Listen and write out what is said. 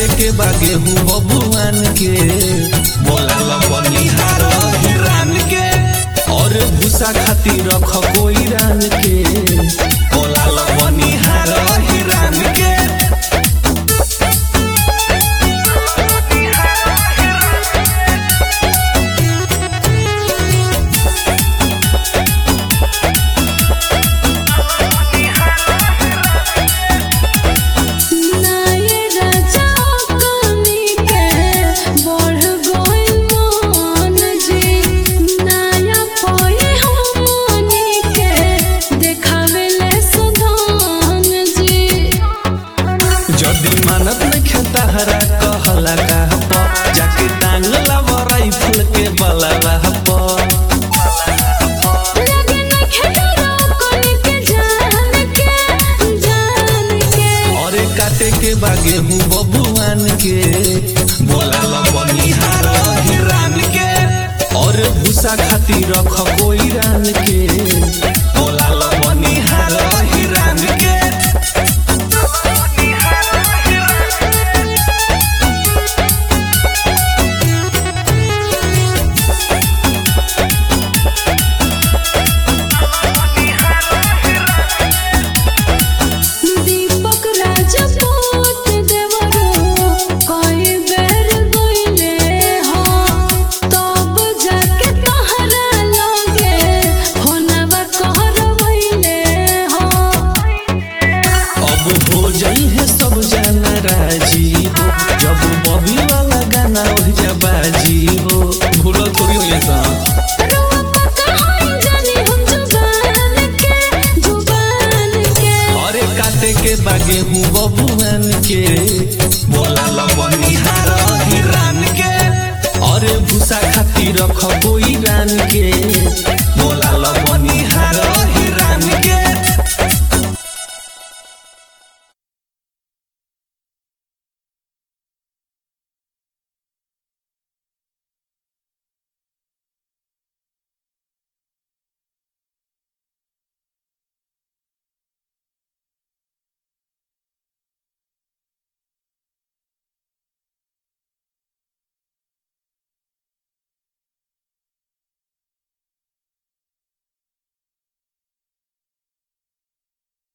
काटे के बागे हूँ बबुआन के बोला बनिहार हिरान के और भूसा खातिर रख कोई रान के बोला बनिहार हिरान के नाये राजा कमी के बढ़ गइल मन जी नाया पए हमनी के देखावेले सुधान जी जदि मानत नहीं खेता हरा कहला कहप जाके टांग लाव राइफल के बलवा पर लगे न खेलो कोनी के जान के जान के अरे काटे के बागे हूँ बबुआन के बोला बनिहार हिरान के और भूसा खातिर रख कोई रान के बोला बनिहार हिरान के दीपक राजपूत देवरो कई बेर गइले हो तब जाके तहरा लगे फोनवा करवइले हो अब हो जाई है सब जाना राजी हो जब बबी वाला गाना हो जा बाजी हो भूलो थोड़ी हो ये सब रोपा कहाँ जानी हम जुबान के जुबान के अरे काटे के बागे हूँ बबुआन के बोला बनिहार हिरान के अरे भूसा खातिर रख कोई रान के बोला